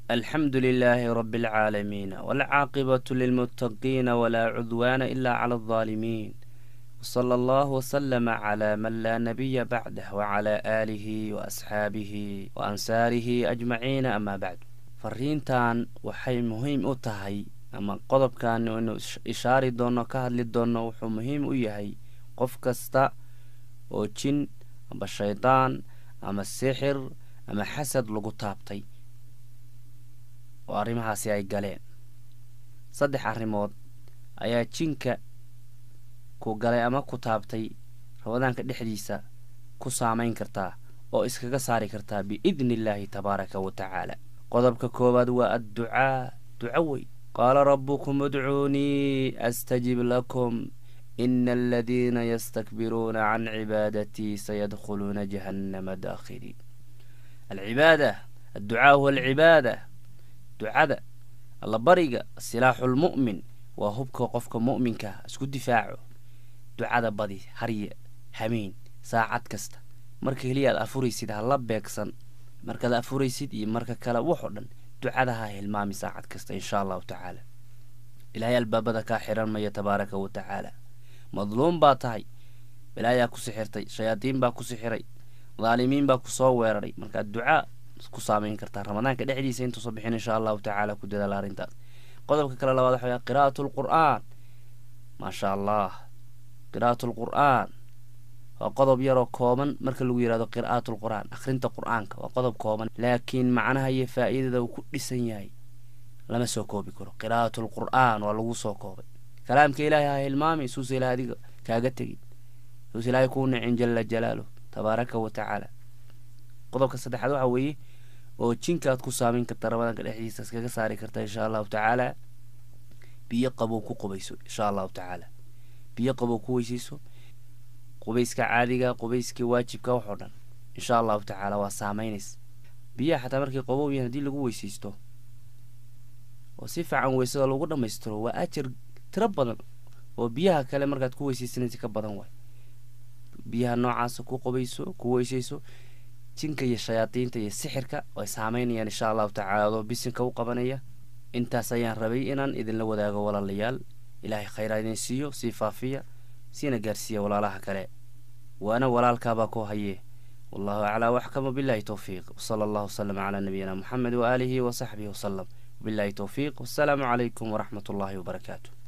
alxamdu lilaahi rabi alcaalamiin walcaaqibatu lilmuttaqiina walaa cudwaana ilaa cala aldaalimiin wsala allahu wslama cla man laa nabiya bacdah wacala aalihi waasxaabihi wa ansaarihi ajmaciina amaa bacdu fariintan waxay muhiim u tahay ama qodobkan inu ishaari doono ka hadli doono wuxuu muhiim u yahay qof kasta oo jin amba shaydaan ama sixir ama xasad lagu taabtay oo arrimahaasi ay galeen saddex arrimood ayaa jinka ku galay ama ku taabtay ramadaanka dhexdiisa ku saamayn kartaa oo iskaga saari kartaa biidni illaahi tabaaraka wa tacaala qodobka koowaad waa adducaa duco wey qaala rabbukum udcuunii astajib lakum ina aladiina yastakbiruuna can cibaadatii sayadkhuluuna jahannama daakhiliin alcibaada adducaa huwa alcibaada ducada allabariga silaaxulmu'min waa hubka qofka mu'minka isku difaaco ducada badi harye hamiin saacad kasta marka keliya aad afuraysid hala beegsan markaad afuraysid iyo marka kale waxoo dhan ducada ha hilmaami saacad kasta inshaa allahu tacaala ilaahay albaabada kaa xiran maya tabaaraka wa tacaala madluum baa tahay balaayaa ku sixirtay shayaadiin baa ku sixiray daalimiin baa kusoo weeraray markaad ducaa ku saamayn kartaa ramadaanka dhexdiisa intuusa bixin inshaa allahu tacaala ku dadaala arrintaas qodobka kale labaad waxa qiraa'atu lqur'aan maasha allah qiraa'atu lqur'aan waa qodob yaroo kooban marka lagu yihahdo qiraa'atu lqur'aan akhrinta qur'aanka waa qodob kooban laakiin macnaha iyo faa'iidada uu ku dhisan yahay lama soo koobi karo qiraa'atu lqur'aan waa lagu soo koobay kalaamka ilaahay ha hilmaami suusa ilahay adiga kaaga tegin suusa ilaahay kuu nicin jala jalaaluh tabaaraka wa tacaala qodobka saddexaad waxaa weeye oo jinkaad ku saamayn karta ramadaanka dhexdiisa iskaga saari karta inshaa allahu tacaala biyo qabow ku qubayso inshaa allahu tacaala biyo qabow ku weysayso qubayska caadiga qubayska waajibka waxoo dhan inshaa allahu tacaala waa saameynays biyaha xataa markay qabow yahin haddii lagu weysaysto oo si fiican weysada lagu dhammaystiro waa ajar tiro badan oo biyaha kale markaad ku weysaysanaysa ka badan waay biyaha noocaasa ku qubayso ku weysayso jinka iyo shayaadiinta iyo sixirka ay saameynayaan inshaa allahu tacaala adoo bisinka u qabanaya intaas ayaan rabay inaan idinla wadaago walaalayaal ilaahay khayraa idin siiyo sii faafiya siina gaarsiiya walaalaha kale waana walaalkaabaa ku haye wallahu aclaa waxkama billahi towfiiq wsala allahu wasalam calaa nabiyina moxamed waaalihi wa saxbihi wasalam wabillahi towfiiq wassalaamu calaykum waraxmat ullaahi wabarakaatu